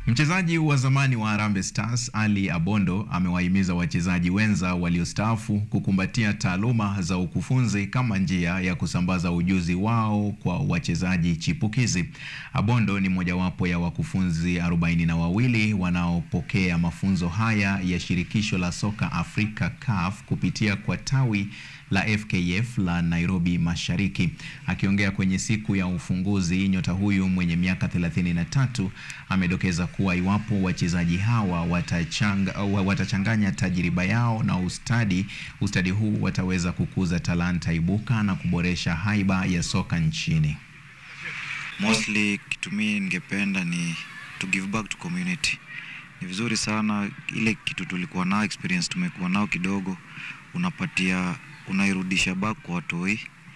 Mchezaji wa zamani wa Harambee Stars Ali Abondo amewahimiza wachezaji wenza waliostaafu kukumbatia taaluma za ukufunzi kama njia ya kusambaza ujuzi wao kwa wachezaji chipukizi. Abondo ni mojawapo ya wakufunzi arobaini na wawili wanaopokea mafunzo haya ya shirikisho la soka Afrika CAF kupitia kwa tawi la FKF la Nairobi Mashariki. Akiongea kwenye siku ya ufunguzi, nyota huyu mwenye miaka 33 amedokeza kuwa iwapo wachezaji hawa watachanga, watachanganya tajriba yao na ustadi, ustadi huu wataweza kukuza talanta ibuka na kuboresha haiba ya soka nchini. Mostly kitu mimi ningependa ni to give back to community. Ni vizuri sana ile kitu tulikuwa nao, experience tumekuwa nao kidogo, unapatia unairudisha back kwa watoi